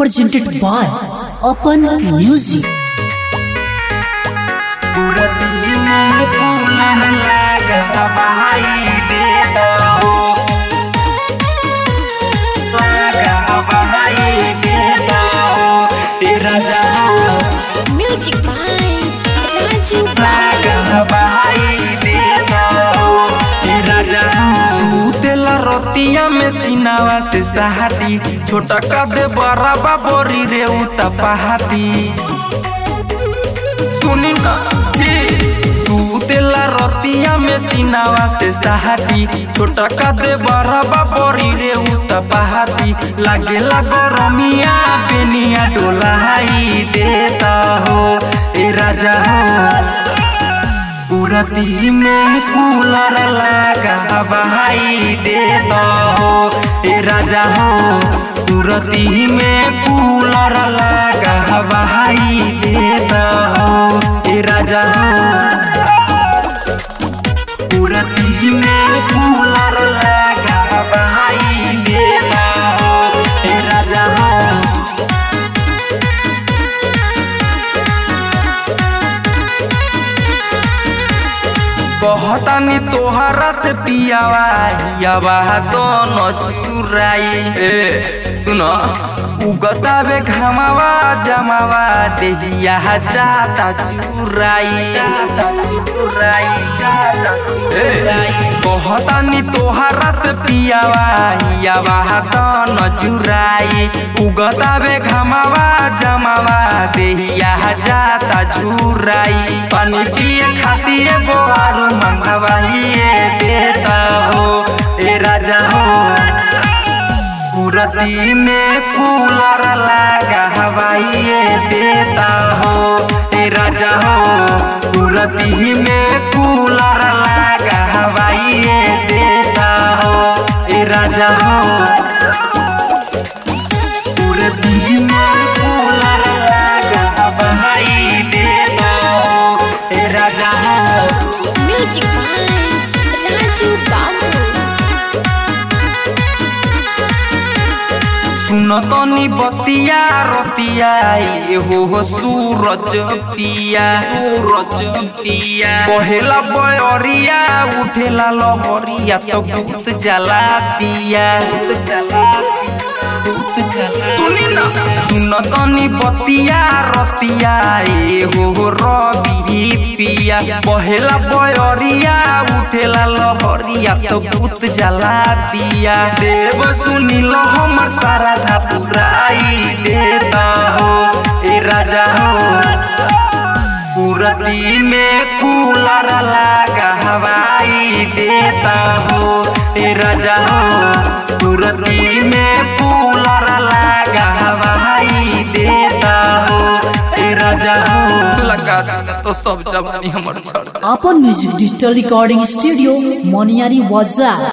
presented by Open Music. पूरा दिल में कूलर लगा भाई दे दो लगा भाई दे दो तेरा जहां Music by Raju लगा भाई दे दो तेरा जहां सूतेला रोतिया में सिनावा से सहाती छोटा कदे बड़ा बाबोरी रे उता पहाती सुनी ना हे तू तेला रतिया में सिनावा से सहाती छोटा कदे बड़ा बाबरी रे उता पहाती लागे लागो रमिया बेनिया डोलाई देता हो ए राजा हो पूरा दिल में कूलर लगा भाई देता हो ए राजा हो पूरा दिल में कूलर लगा भाई देता हो ए राजा हो पूरा दिल में कूलर लगा भाई देता हो ए राजा हो कहतानी तोहरा से पियावा हियावा दोनों चुराई ए सुनो उगतावे घमावा जमावा देहिया जाता चुराई जाता चुराई जाता चुराई कहतानी तोहरा से पियावा हियावा दोनों चुराई उगतावे घमावा जमावा देहिया जाता झुराई पानी पिए खातिर बोहारू मंगवाइए देता हो ए राजा हो पूरती में कूलर लगा हवाइए देता हो ए राजा हो पूरती में कूलर लगा हवाइए देता हो ए राजा हो पूरती में कूलर लगा हवाई देता हो ए राजा हो Music by Raju Babu सुन तनी बतिया रतिया ए हो हो सूरज पिया सूरज पिया पहला बयरिया उठेला लहरिया तो भूत जला दिया भूत जला भूत जला सुनी ना सुन तनी बतिया रतिया ए हो हो रवि पिया पहला बयरिया उठेला लहरिया तो भूत जला दिया देव सुनिल हमर सारा धा पुराई देता हो ए राजा हो पूरती में कूलर लगा हवाई देता हो ए राजा हो पूरती में कूलर लगा हवाई देता हो ए राजा हो लगा देना तो सब जवानी हमर छोड़ Open Music Digital Recording Studio, Moniari Waza.